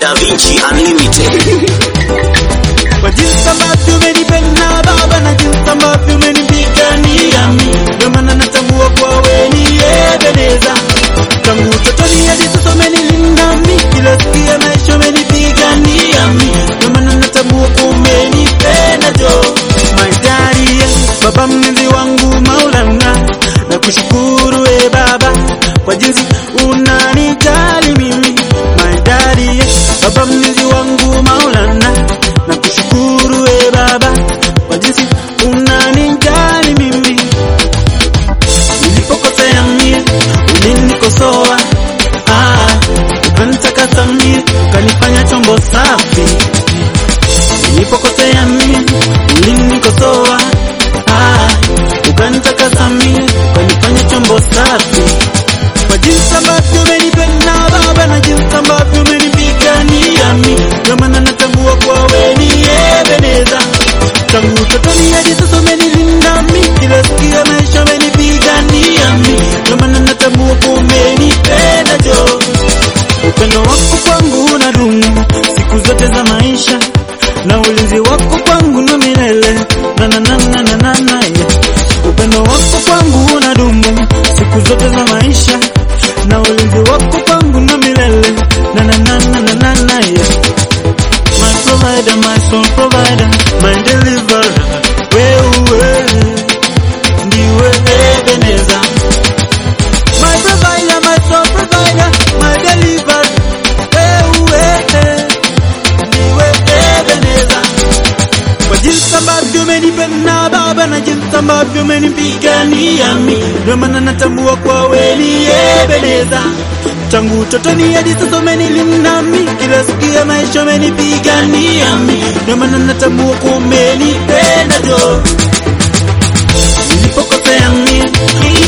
Da Vinci Unlimited. Kwa jinsi ambavyo umenipenda Baba na jinsi ambavyo umenipigania mimi, ndio maana natambua kwa wewe ni Ebeneza. Tangu utotoni hadi sasa umenilinda mimi, kila siku ya maisha umenipigania mimi, ndio maana natambua kwa umenipenda jo. My daddy, Baba mlinzi wangu Maulana, na kushukuru e Baba kwa jinsi unanijali mimi. My daddy, Baba mlinzi wangu Maulana, na kushukuru e Baba kwa jinsi unanijali mimi. Nilipokosea mimi ulinikosoa, ah, ukanitakasa mimi ukanifanya chombo safi. Nilipokosea mimi ulinikosoa, ah, ukanitakasa mimi ukanifanya chombo safi. Kwa jinsi ambavyo umenipenda Baba na jinsi ambavyo umenipigania mimi, ndio maana natambua kwa wewe ni Ebeneza. Tangu utotoni hadi sasa umenilinda mimi, kila siku ya maisha umenipigania mimi, ndio maana natambua kwa umenipenda jo. Upendo wako kwangu unadumu siku zote za maisha, na ulinzi wako kwangu na milele na na na na na na na yeah. Upendo wako kwangu unadumu siku zote za maisha, na ulinzi wako kwangu na milele na na na na na na na yeah. My provider, my soul provider, my deliverer, wewe ndiwe Ebeneza. My provider, my soul provider, my deliverer, wewe ndiwe Ebeneza. Kwa jinsi ambavyo umenipenda Baba na jinsi ambavyo umenipigania mimi, ndio maana natambua kwa wewe ni Ebeneza. Tangu utotoni hadi sasa umenilinda mimi, kila siku ya maisha umenipigania mimi, ndio maana natambua kwa umenipenda jo. Nilipokosea mimi